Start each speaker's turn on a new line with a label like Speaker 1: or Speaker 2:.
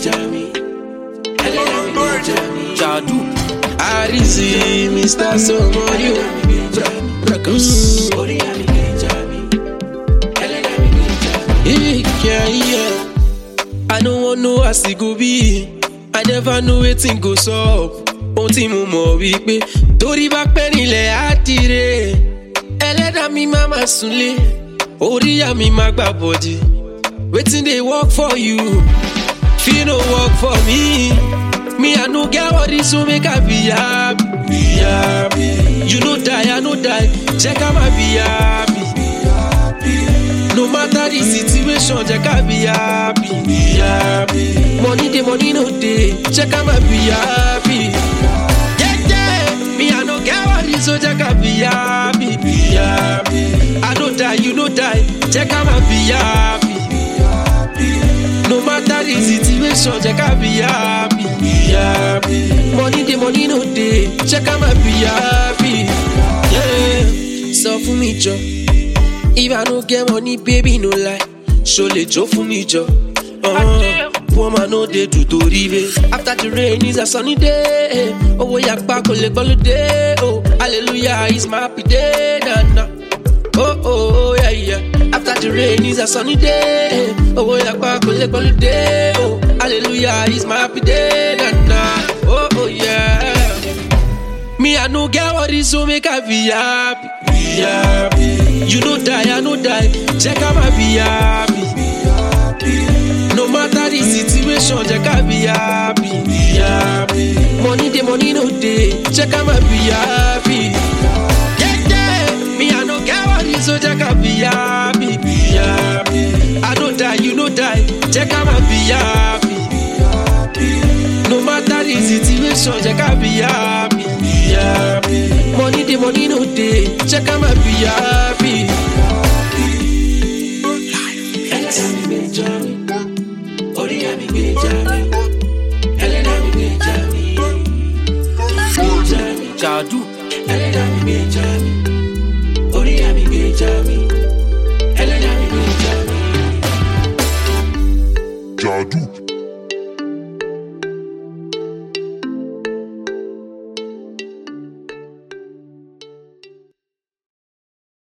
Speaker 1: gbèjà mi. ẹlẹ́dàá mi gbèjà mi.
Speaker 2: Jadu.
Speaker 1: àrísí mr somoyo. ẹlẹ́dàá mi gbèjà mi. orí àmì gbèjà mi. ẹlẹ́dàá mi gbèjà mi. Yeah, yeah. I no wan know as e go be. I never know wetin go sup. Ohun tí mo mọ̀ wípé torí bá pẹ́ nílẹ̀ á dire. Ẹlẹ́dàá mi máa ma súnlé. Orí ìyá mi máa gbà bọ̀dì. Wetin dey work for you? Fit no work for me. Me I no get all this so make I be happy. Be happy. You no die, I no die. Check out my be happy. No matter the situation, jẹ́ ká be happy. Be happy. Money dey, money no dey. Jẹ́ ká máa be happy. Jẹ́jẹ́ mi I no get worry so jẹ́ ká be happy. Be happy. I no die, you no die. Jẹ́ ká máa be happy. No matter the situation, jẹ́ ká be happy. Be happy. Money dey, money no dey. Jẹ́ ká máa be happy. Yeah. Sọ fún mi jọ. If I no get money, baby, no lie. Show le jó fún mi jọ. Uh, poor man no dey do torí re. After the rain is a sunny day. Owó yàgbá kò lè gbọ́ lóde. Oh, hallelujah is my happy day. Na, na. Oh, oh, oh, yeah, yeah. After the rain is a sunny day. Owó yàgbá kò lè gbọ́ lóde. Oh, hallelujah is my happy day. Na, na. Oh, oh, yeah. Me, I no get worry, so make I be happy. Be happy. You no die, I no die. Check out my be happy. No matter the situation, check out be happy. Be happy. Money dey, money no dey. Check out my be happy. Yeah, yeah. Me, I no get worry, so check out be happy. Be happy. I no die, you no die. Check out my be happy. No matter the situation, check out be happy. Be happy. Money dey, money no dey. Check out my be happy. Ẹlẹ́dàá mi gbèjà mi. Orí àmì gbèjà mi. Ẹlẹ́dàá mi gbèjà mi. Gbèjà mi.
Speaker 2: Jadu.
Speaker 1: Ẹlẹ́dàá mi gbèjà mi. Orí àmì gbèjà mi. Ẹlẹ́dàá mi gbèjà mi.
Speaker 3: Jadu.